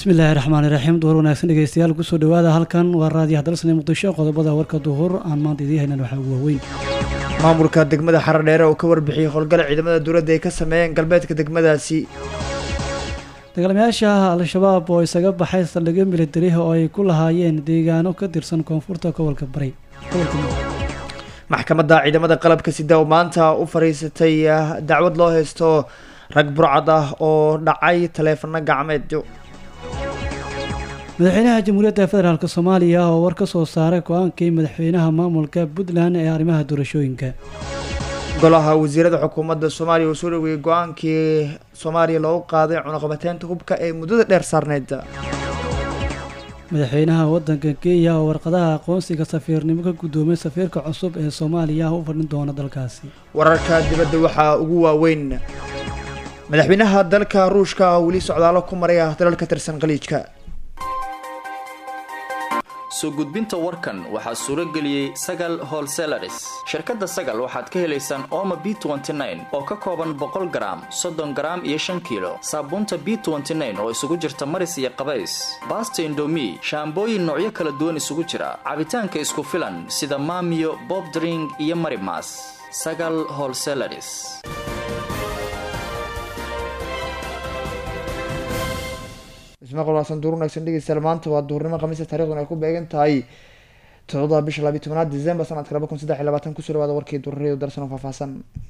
bismillaahi raxmaani raxiim duhur wanaagsan dhegeystayaal kusoo dhawaada halkan waa raadiyo hadalsane muqdisho qodobada warka duhur aan maanta idiin haynan waxaa ugu waaweyn maamulka degmada xaradheere oo ka warbixiyey howlgala ciidamada dowladda ay ka sameeyeen galbeedka degmadaasi dagaalamayaasha al-shabaab oo isaga baxay saldhigyo militari oo ay ku lahaayeen deegaano ka tirsan koonfurta gobolka bari maxkamadda ciidamada qalabka sida oo maanta u fariisatay dacwad loo haysto rag burcad ah oo dhacay taleefano gacmeed madaxweynaha jamhuuriyadda federaalk soomaaliya oo war ka soo saaray go-aankii madaxweynaha maamulka puntland ee arrimaha doorashooyinka golaha wasiirada xukuumadda soomaaliya uu soo dhaweeyey go-aankii soomaaliya loogu qaaday cunaqabateynta hubka ee muddada dheer saarneyd madaxweynaha wadanka kenya oo warqadaha aqoonsiga safiirnimo ka guddoomay safiirka cusub ee soomaaliya u fadhin doona dalkaasi wararka dibadda waxaa ugu waaweyn madaxweynaha dalka ruushka oo weli socdaalo ku maraya dalal ka tirsan khaliijka soo gudbinta warkan waxaa suuro geliyey sagal holselaris shirkadda sagal waxaad ka helaysaan ooma b oo ka kooban boqol garaam soddon garaam iyo shan kiilo saabuunta b oo isugu jirta maris iyo qabays baasta indomi shaambooyin noocyo kala duwan isugu jira cabitaanka isku filan sida maamiyo bobdring iyo marimas sagal holselaris ismaqal waasan duur wanaagsan dhegeystayaal maanta waa duhurnimo khamiista taariikhduna ay ku beegan tahay todobada bisha labiyi tobanaad december sanadka laba kun saddex iyo labaatan kusoo dhawaada warkii duurariyadu darsan oo faahfaahsan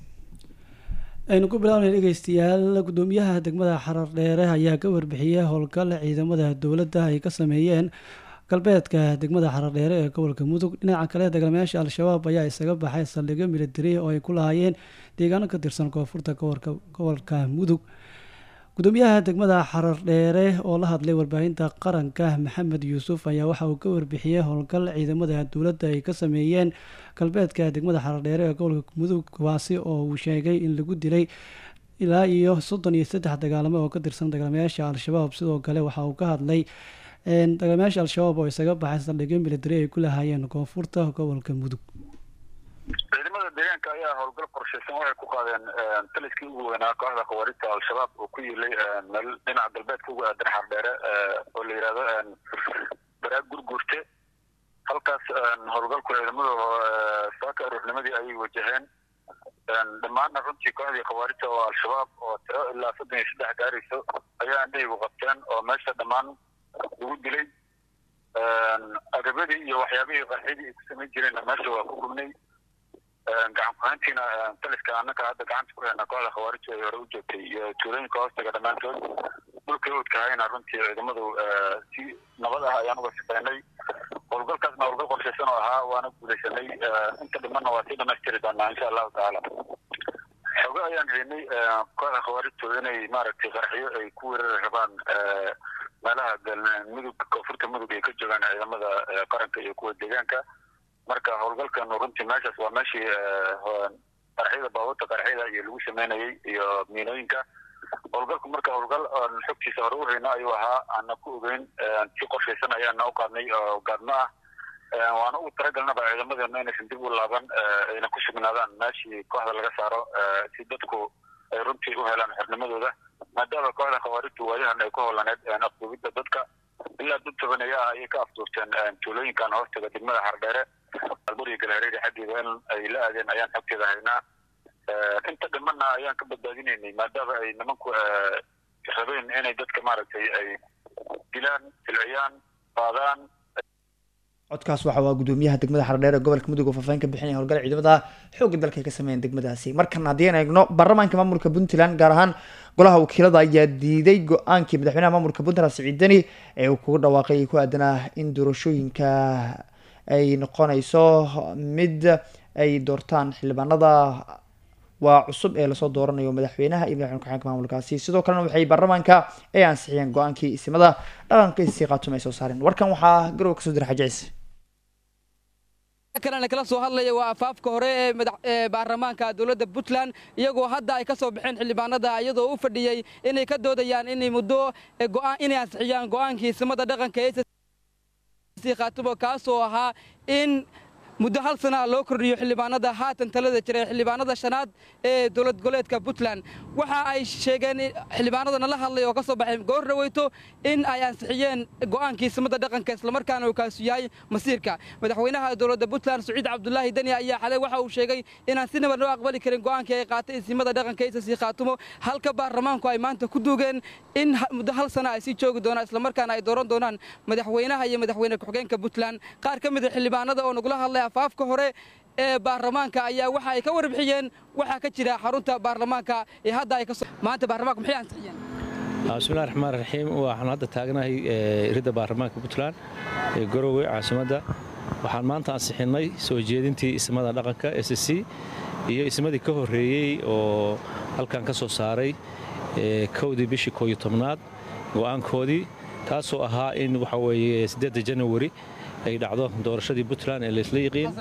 aynu ku bilaabnay dhegeystayaal guddoomiyaha degmada xarar dheere ayaa ka warbixiyey howlgal ciidamada dowladda ay ka sameeyeen galbeedka degmada xarar dheere ee gobolka mudug dhinaca kale dagaalamayaasha al-shabaab ayaa isaga baxay saldhigyo militari oo ay ku lahaayeen deegaano ka tirsan koonfurta gobolka mudug gudoomiyaha degmada xarar dheere oo la hadlay warbaahinta qaranka maxamed yuusuf ayaa waxa uu ka warbixiyey howlgal ciidamada dowladda ay ka sameeyeen galbeedka degmada xarar dheere ee gobolka mudug kuwaasi oo uu sheegay in lagu dilay ilaa iyo soddon iyo saddex dagaalamo oo ka tirsan dagaalamayaasha al-shabaab sidoo kale waxa uu ka hadlay dagaalamayaasha al-shabaab oo isaga baxay saldhigyo militari ay ku lahaayeen koonfurta gobolka mudug ciidamada deegaanka ayaa howlgal qorshaysan waxay ku qaadeen taliskii ugu weynaa kooxda khawaarista al-shabaab oo ku yilay meel dhinaca galbeedka ugu aadan xardheere oo la yidhahdo baraag gurguurte halkaas howlgalku ciidamadu saaka aroornimadii ayay wajaheen dhammaanna runtii kooxdii khawaarista oo al-shabaab oo tiro ilaa soddon iyo saddex gaarayso ayaa indhahaygu qabteen oo meesha dhammaan lagu dilay agabadii iyo waxyaabihii qarxidii ay ku samayn jireenna meesha waa ku gubnay gacan kuhayntiina taliska annaka hadda gacanta ku heyna kooxda khawaarija ay hore u joogtay iyo tuulooyinka hoostaga dhammaantood dhulkay udkahayna runtii ciidamadu si nabad ah ayaan uga shaqeynay howlgalkaasna howlgal qorshaysan oo ahaa waana guulaysanay inta dhimanna waa sii dhamaystiri doonaa insha allahu tacaala xogo ayaan haynay kooxda khawaarijtu inay maaragtay qarxiyo ay ku weerari rabaan meelaha mudug koonfurta mudug ay ka joogaan ciidamada qaranka iyo kuwa deegaanka marka howlgalkan runtii meeshaas waa meeshii qarxyada baabuurta qarxyada iyo lagu sameynayay iyo miinooyinka howlgalku marka howlgal oon xogtiisa hore u hayno ayuu ahaa aana ku ogeyn si qorshaysan ayaana u qaadnay oo gaadmo ah waana ugu talagalnaba ciidamadeena inaysan dib u laaban ayna ku sugnaadaan meeshii kooxda laga saaro si dadku ay runtii u helaan xornimadooda maadaama kooxda khawaarijtu waayahan ay ku howlaneed afduubidda dadka ilaa dad tobaneeya ah ayay ka afduurteen tuulooyinkan hoostaga degmada xardheere alburiga galhareeri xaggeeda in ay la aadeen ayaan xogteeda haynaa inta dhimanna ayaan ka badbaadinaynay maadaama ay nimanku rabeen inay dadka maaragtay ay dilaan silciyaan qaadaan codkaas waxa waa gudoomiyaha degmada xaradheer ee gobolka mudug oo faahfaahin ka bixinaya howlgala ciidamada xoogga dalka ay ka sameeyeen degmadaasi markan haddii aan eegno baarlamaanka maamulka puntland gaar ahaan golaha wakiilada ayaa diiday go-aankii madaxweynaha maamulka puntland siciid deni ee uu kugu dhawaaqay ku aadanaa in doorashooyinka ay noqonayso mid ay doortaan xildhibaanada waa cusub ee lasoo dooranayo madaxweynaha iyo madaxweyne ku-xigeenka maamulkaasi sidoo kalena waxay baarlamaanka ay ansixiyeen go-aankii isimada dhaqanka isii qaatuma ay soo saareen warkan waxaa garow kasoo dira xaji ciise kalena kala soo hadlaya waa afaafka hore ee baarlamaanka dowladda puntland iyagoo hadda ay ka soo baxeen xildhibaanada iyadoo u fadhiyey inay ka doodayaan inay muddo inay ansixiyaan go'aankii isimada dhaqanka ee khaatumo kaasoo ahaa in muddo hal sana loo kordhiyo xildhibaanada haatan talada jira ee xildhibaanada shanaad ee dowlad goboleedka puntland waxa ay sheegeen xildhibaanada nala hadlay oo ka soo baxay goor dhaweyto in ay ansixiyeen go'aankii simada dhaqanka islamarkaana uu kaasu yahay masiirka madaxweynaha dowladda puntland saciid cabdulaahi deni ayaa xalay waxa uu sheegay inaan si nabad loo aqbali karin go'aankii ay qaatay isimada dhaqanka isasii khaatumo halka baarlamaanku ay maanta ku duugeen in muddo hal sana ay sii joogi doonaan islamarkaana ay dooran doonaan madaxweynaha iyo madaxweyne ku-xigeenka puntland qaar ka mid a xildhibaanada oo nagula hadlay afaafka hore ee baarlamaanka ayaa waxa ay ka warbixiyeen waxaa ka jira xarunta baarlamaanka ee hadda ay kasoo maanta baarlamaanku maxay ansixiyeen bismillahi raxmaan raxiim waxaan hadda taagnahay iridda baarlamaanka puntland ee garowe caasimadda waxaan maanta ansixinnay soo jeedintii ismada dhaqanka s c iyo ismadii ka horreeyey oo halkan ka soo saaray kowdii bishii kooyo tobnaad go'aankoodii taasoo ahaa in waxa weeye siddeedda janawari ay dhacdo doorashadii puntland ee laysla yiqiin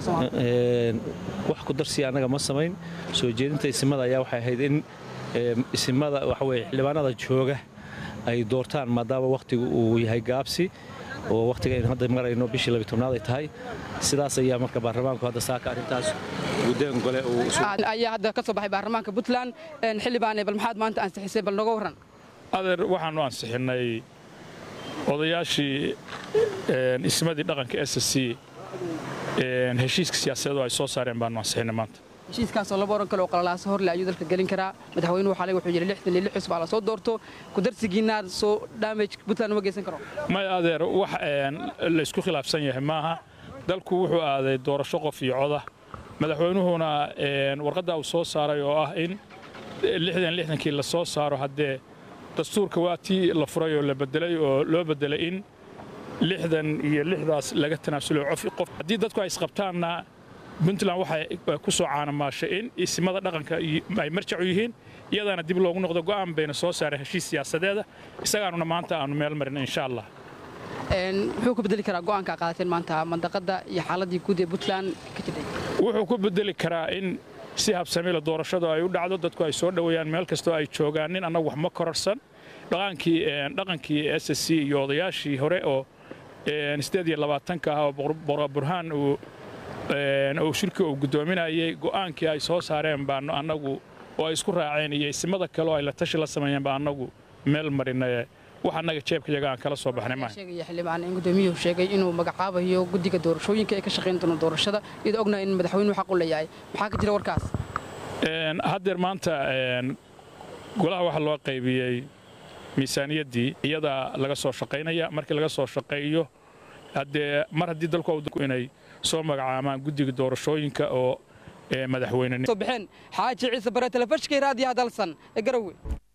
wax ku darsiya annaga ma samayn soo jeedinta isimada ayaa waxay ahayd in isimada waxaweye xildhibaanada jooga ay doortaan maadaama wakhtigu uu yahay gaabsi oo wakhtiga aynu hadda marayno bishii labiy tobnaad ay tahay sidaas ayaa marka baarlamaanku hadda saaka arrintaas guddeen gole ayaa hadda ka soo baxay baarlamaanka puntland xildhibaane bal maxaad maanta ansixisay bal nooga warran adeer waxaannu ansixinnay odayaashii ismadii dhaqanka s c heshiiska siyaasadeedu ay soo saareen baannu ansixinnay maanta heshiiskaasoo laba oran kale oo qalalaaso horle ayuu dalka gelin karaa madaxweynuhu xalay wuxuu yidhi lixdan iyo lix cusub aa la soo doorto kudarsigiinaa soo damage puntland uma geysan karo may adeer wax laysku khilaafsan yahay maaha dalku wuxuu aaday doorasho qof iyo coda madaxweynuhuna warqadda uu soo saaray oo ah in lixdan lixdankii la soo saaro haddee dastuurka waa tii la furay oo la bedelay oo loo bedelay in lixdan iyo lixdaas laga tanaasulo qof haddii dadku ay isqabtaanna puntland waxay ku soo caanamaashay in isimada dhaqanka ay marjacu yihiin iyadaana dib loogu noqdo go'aan bayna soo saareen heshiis siyaasadeeda isagaanuna maanta aanu meel marin insha allah muxuu ku bedeli karaa go'aanka qaadateen maanta mandaqadda iyo xaaladii guud ee puntland ka jirtay wuxuu ku bedeli karaa in si habsamiila doorashadu ay u dhacdo dadku ay soo dhoweeyaan meel kastoo ay joogaan nin annagu wax ma kororsan dhaqankii dhaqankii s c iyo odayaashii hore oo sideed iyo labaatanka ah oo boqor burhaan uu uu shirki uu guddoominayay go'aankii ay soo saareen baanu annagu oo ay isku raaceen iyo isimada kale oo ay la tashi la sameeyeen baa annagu meel marinaye wax annaga jeebkayaga aan kala soo baxnay maaha sheegaya xildhibaan in gudoomiyuhu sheegay inuu magacaabayo guddiga doorashooyinka ee ka shaqayn doona doorashada iyadoo ognahay in madaxweynuhu xaq u leeyahay maxaa ka jira warkaas haddeer maanta golaha waxaa loo qaybiyey miisaaniyaddii iyadaa laga soo shaqaynaya markii laga soo shaqeeyo haddee mar haddii dalku inay soo magacaamaan guddiga doorashooyinka oo madaxweyne soo baxeen xaaji ciise bare telefishkii raadiyaha dalsan ee garowe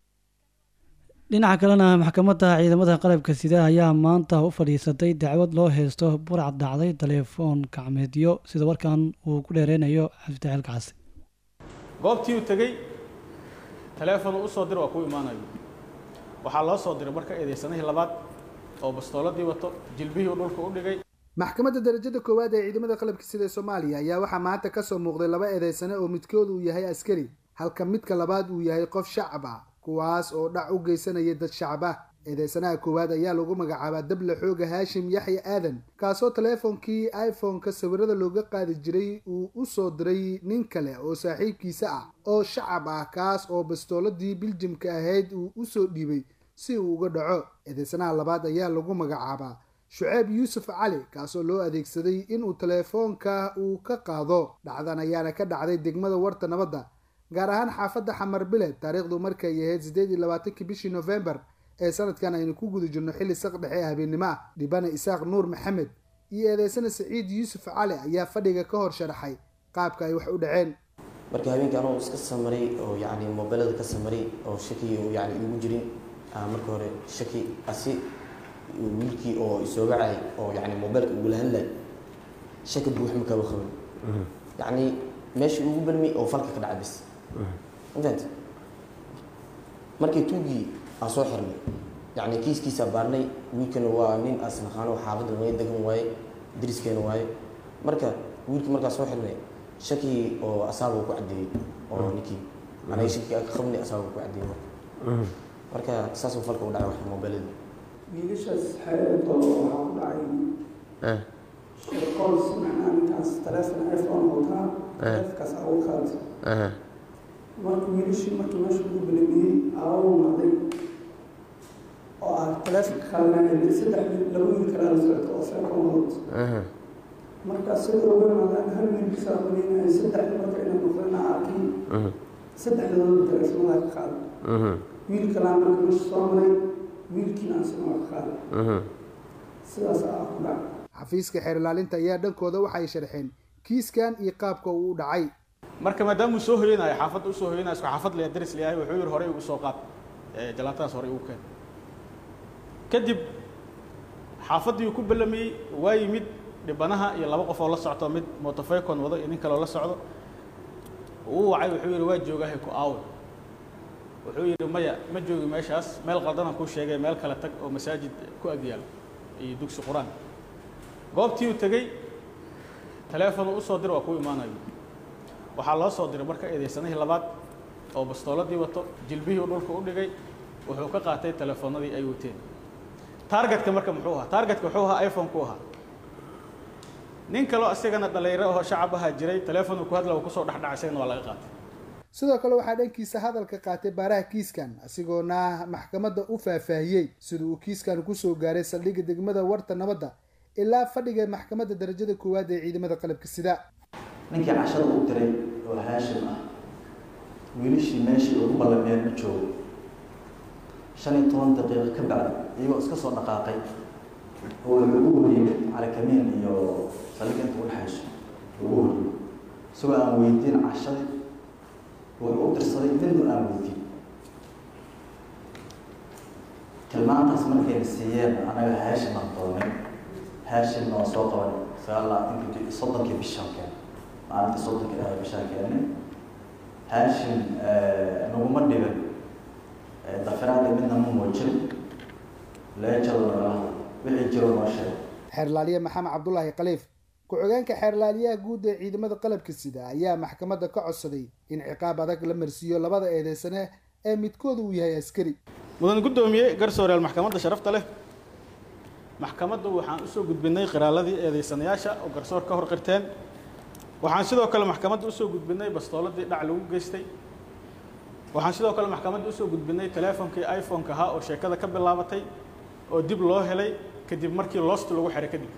dhinaca kalena maxkamadda ciidamada qalabka sida ayaa maanta u fadhiisatay dacwad loo heysto burac dhacday taleefoon gacmeedyo sida warkan uu ku dheereynayo cabditaxiil kacasi goobtii uu tegey taleefon uu usoo diro waa kuu imaanayo waxaa loo soo diray marka eedeysanihii labaad oo bastooladii wato jilbihii uu dhulka u dhigay maxkamadda darajada koowaad ee ciidamada qalabka sida soomaaliya ayaa waxaa maanta kasoo muuqday laba eedeysane oo midkood uu yahay askari halka midka labaad uu yahay qof shacab ah kuwaas oo dhac u geysanaya dad shacab ah eedeysanaha koowaad ayaa lagu magacaabaa dable xooga haashim yaxya aadan kaasoo taleefonkii iphone-ka sawirada looga qaadi jiray uu u soo diray nin kale oo saaxiibkiisa ah oo shacab ah kaas oo bastooladii biljimka ahayd uu usoo dhiibay si uu uga dhaco eedeysanaha labaad ayaa lagu magacaabaa shuceeb yuusuf cali kaasoo loo adeegsaday inuu taleefoonka uu ka qaado dhacdan ayaana ka dhacday degmada warta nabadda gaar ahaan xaafadda xamar bile taariikhdu markay ahayd siddeed iyo labaatankii bishii nofembar ee sanadkan aynu ku guda jirno xilli saq dhexe ee habeennimo ah dhibane isaaq nuur maxamed iyo eedeysana saciid yuusuf cali ayaa fadhiga ka hor sharaxay qaabka ay wax u dhaceen marka habeenkii anoo iska samaray oo yacni mobilada ka samaray oo shaki yani igu jirin marka hore shaki asi wiilkii oo isooga cay oo yani mobilka ugula hadlay shaki buux ma kaba qabin yacni meeshii ugu bermay oo falka ka dhacay bis mafahanta markii tuugii aan soo xirnay yacni kiiskiisa baarnay wiilkana waa nin asnaqaano xaafadda way degan waaye dariskeena waaye marka wiilkii markaa soo xirnay shakii oo asaaba ku caddeeyey oo ninkii anaga shakii ka qabnay asaaba ku caddeeyey marka marka saasuu falka u dhacay wax mobiladii wiilashaas xeeto waxaa u dhacay shirqols macnaa ninkaas markaas taleefon iphone wataa taleefonkaas ugu qaatay marka wiilashii markii meesha ugu bilamiyey aawo noqday oo ah taleefonka qaadanaya saddex laba wiil kalaa la socota oo seekon wadato markaas sida uga imaadaan hal wiilkiisaa qodinaya saddex marka inay noqdana arkay saddexdooda taleefonadaa ka qaaday wiil kalaa marka meesha soo maray wiilkiina asagoo ka qaaday sidaas aa ku dhacay xafiiska xeer ilaalinta ayaa dhankooda waxay sharxeen kiiskan iyo qaabka uu u dhacay marka maadaama uu soo hoyanayo xaafadda usoo hoyanayo isku xaafad le daris leeyahay wuxuu yidhi horey ugu soo qaad jalaatadaas horey ugu keen kadib xaafaddii uu ku ballamiyey waa yimid dhibanaha iyo laba qof oo la socto mid motofaycon wado iyo nin kale oo la socdo uu wacay wuxuu yidhi waa joogahay ku aawe wuxuu yidhi maya ma joogi meeshaas meel qaldanaan kuu sheegay meel kale tag oo masaajid ku agyaalo iyo dugsi qur-aan goobtii uu tegey taleefonu usoo dir waa kuu imaanayo waxaa loo soo diray marka eedeysanihii labaad oo bastooladii wato jilbihii uu dhulka u dhigay wuxuu ka qaatay telefoonadii ay wateen taargetka marka muxuu ahaa taargetka wuxuu ahaa iphone ku ahaa nin kaloo isagana dhalinyaro oo shacab ahaa jiray teleefonu ku hadla uu kusoo dhexdhacay isagana waa laga qaatay sidoo kale waxaa dhankiisa hadalka qaatay baaraha kiiskan asigoona maxkamadda u faahfaahiyey sida uu kiiskan kusoo gaaray saldhigga degmada warta nabadda ilaa fadhiga maxkamadda darajada koowaad ee ciidamada qalabka sida ninkii cashada u diray oo haashim ah wiilashii meeshii ugu ballameen ma joogo shan iyo toban daqiiqo ka bacdi iyagoo iska soo dhaqaaqay oo wuxuu ugu horyimid calikamiin iyo saldhigga inta udhexayso ugu horyimid isagoo aan weydiin cashadii wuxuu u dirsaday midna aan weydiin tilmaantaas markayna siiyeen anaga haashim aan doonay haashimna waan soo qabanay sagaal labaatanki soddonkii bishaan keenay maalintii soddonkii ah bishaan keenay haashim naguma dhiban dafiraada midna ma muujin leejadoo nagala hadlay wixii jiro noo sheegay xeerlaaliye maxamed cabdulaahi khaliif ku-xigeenka xeerlaaliyaha guud ee ciidamada qalabka sida ayaa maxkamadda ka codsaday in ciqaab adag la marsiiyo labada eedeysane ee midkooda uu yahay askari mudan guddoomiye garsooreyaal maxkamadda sharafta leh maxkamaddu waxaan usoo gudbinay qiraaladii eedeysanayaasha oo garsoor ka hor qirteen waxaan sidoo kale maxkamadda usoo gudbinay bastooladii dhac lagu geystay waxaan sidoo kale maxkamadda usoo gudbinay teleefonkii iphone-ka ahaa oo sheekada ka bilaabatay oo dib loo helay kadib markii loostu lagu xiray kadib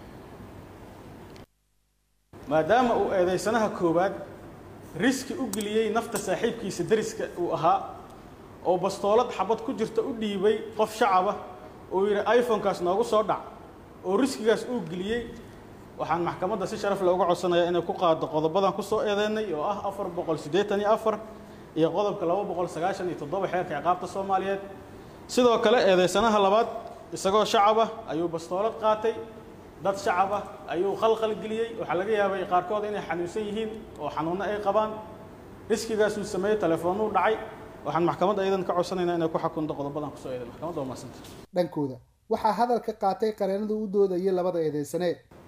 maadaama uu eedeysanaha koowaad riski u geliyey nafta saaxiibkiisa deriska uu ahaa oo bastoolad xabad ku jirta u dhiibay qof shacaba oo yidhi iphone-kaas noogu soo dhac oo riskigaas uu geliyey waxaan maxkamadda si sharaf leh uga codsanayaa inay ku qaado qodobadan kusoo eedeynay oo ah afar boqol siddeetan iyo afar iyo qodobka laba boqol sagaashan iyo toddoba xeerka ciqaabta soomaaliyeed sidoo kale eedeysanaha labaad isagoo shacab ah ayuu bastoolad qaatay dad shacab ah ayuu khalkhal geliyey waxaa laga yaabay qaarkood inay xanuunsan yihiin oo xanuunno ay qabaan riskigaasuu sameeyey telefoonuu dhacay waxaan maxkamadda iyadan ka codsanaynaa inay ku xakunto qodobadan kusoo eeday maxkamadda waa mahadsanta dhankooda waxaa hadalka qaatay qareenada u doodayay labada eedeysane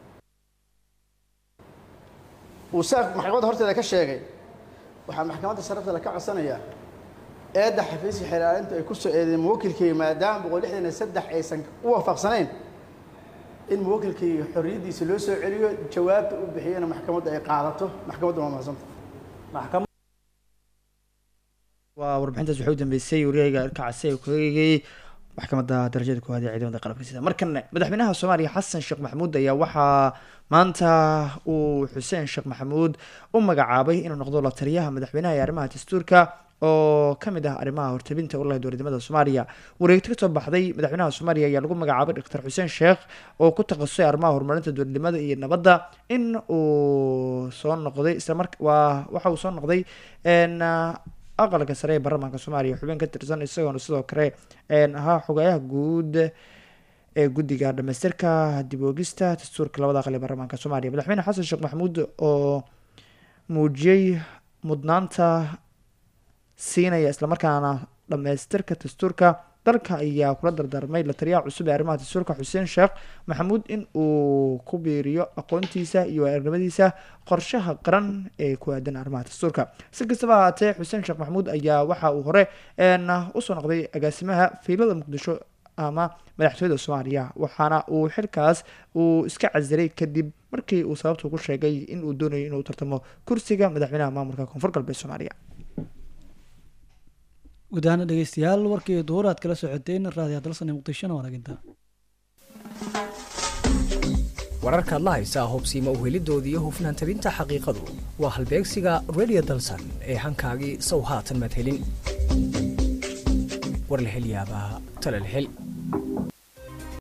uu saaq maxkamadda horteeda ka sheegay waxaa maxkamadda sharafteeda ka codsanayaa eedda xafiiska xilaalintu ay ku soo eedeen muwakilkayga maadaama boqol lixdan iyo saddex aysan u waafaqsanayn in muwakilkayga xorriyaddiisa loo soo celiyo jawaabta uu bixiyana maxkamadda ay qaadato maxkamadda waa mahadsanta waa warbixintaas waxay u dambeysay waryahayga arkacase ee kuegayay maxkamadda darajada koowaad ee ciidamada qalabka sida markana madaxweynaha soomaaliya xasan sheekh maxamuud ayaa waxaa maanta uu xuseen sheekh maxamuud u magacaabay inuu noqdo la taliyaha madaxweynaha ee arrimaha dastuurka oo kamid ah arrimaha hortabinta urlaha dowladnimada soomaaliya wareegto kasoo baxday madaxweynaha soomaaliya ayaa lagu magacaabay doctor xuseen sheekh oo ku takhasusay arrimaha horumarinta dowladnimada iyo nabadda in uu soo noqday islamar waa waxa uu soo noqday aqalka sare ee baarlamaanka soomaaliya xubin ka tirsan isagoona sidoo kale ahaa xogayaha guud ee guddiga dhamaystirka dib oogista dastuurka labada aqal ee baarlamaanka soomaaliya madaxweyne xasan sheekh maxamuud oo muujiyey mudnaanta siinaya islamarkaana dhamaystirka dastuurka dalka ayaa kula dardaarmay la taliyaha cusub ee arrimaha dastuurka xuseen sheekh maxamuud in uu ku biiriyo aqoontiisa iyo waarinimadiisa qorshaha qaran ee ku aadan arrimaha dastuurka si kastaba ahaatee xuseen sheekh maxamuud ayaa waxa uu hore usoo noqday agaasimaha fiilada muqdisho ama madaxtooyada soomaaliya waxaana uu xilkaas uu iska casilay kadib markii uu sababtu ku sheegay in uu doonayo inuu tartamo kursiga madaxweynaha maamulka koonfur galbeed soomaaliya guud ahaan dhegeystayaal warkii duhur aad kala socoteen raadiyo dalsan ee muqdishona wanaginta wararkaad la haysaa hubsiima uhelidooda iyo hufnaan tabinta xaqiiqadu waa halbeegsiga radio dalsan ee hankaagii sow haatan madhelin war la hel yaabaa tala la hel